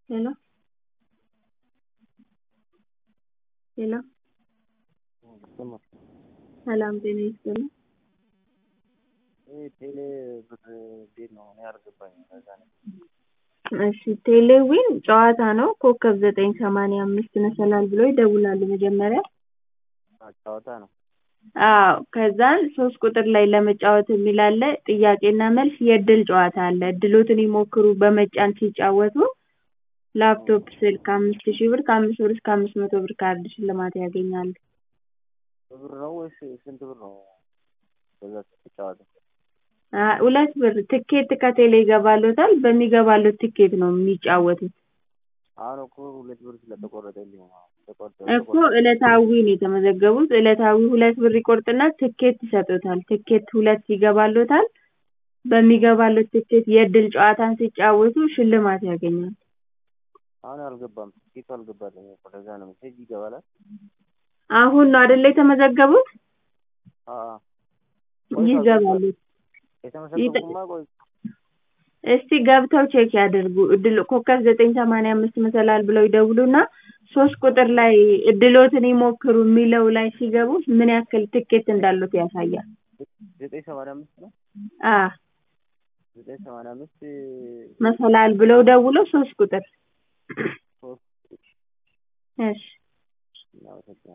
ሄሎ ሄሎ ሰላም ጤና ይስጥልኝ ቴሌ ብር እንዴት ነው? እኔ አልገባኝም ለዛ ነው። እሺ ቴሌዊን ጨዋታ ነው ኮከብ ዘጠኝ ሰማንያ አምስት መሰላል ብለው ይደውላሉ መጀመሪያ አዎ ጨዋታ ነው። አዎ ከዛን ሶስት ቁጥር ላይ ለመጫወት የሚል አለ ጥያቄና መልስ የእድል ጨዋታ አለ እድሎትን ይሞክሩ በመጫን ሲጫወቱ ላፕቶፕ ስልክ አምስት ሺህ ብር ከአምስት ብር እስከ አምስት መቶ ብር ካርድ ሽልማት ያገኛሉ በብር ነው ወይስ ስንት ብር ነው በዛ ስትጫወተው? አ- ሁለት ብር ትኬት ከቴሌ ይገባልዎታል በሚገባልዎት ትኬት ነው የሚጫወቱት አሁን እኮ ሁለት ብር ስለተቆረጠልኝ ነው። ተቆርጦ እኮ ዕለታዊ ነው የተመዘገቡት ዕለታዊ ሁለት ብር ይቆርጥና ትኬት ይሰጡታል ትኬት ሁለት ይገባልዎታል በሚገባልዎት ትኬት የእድል ጨዋታን ሲጫወቱ ሽልማት ያገኛሉ አሁን አልገባም ትኬቱ አልገባልኝም እኮ ለዛ ነው ሜሴጅ ይገባል አይደል? አሁን ነው አይደለ የተመዘገቡት አዎ አዎ ይገባሉ የተመዘገብኩማ ቆይ እስቲ ገብተው ቼክ ያድርጉ እድል ኮከብ ዘጠኝ ሰማንያ አምስት መሰላል ብለው ይደውሉና ሶስት ቁጥር ላይ እድልዎትን ይሞክሩ የሚለው ላይ ሲገቡ ምን ያክል ትኬት እንዳለዎት ያሳያል ዘጠኝ ሰማንያ አምስት ነው አዎ ዘጠኝ ሰማንያ አምስት መሰላል ብለው ደውለው ሶስት ቁጥር ሶስት እሺ እናመሰግናለን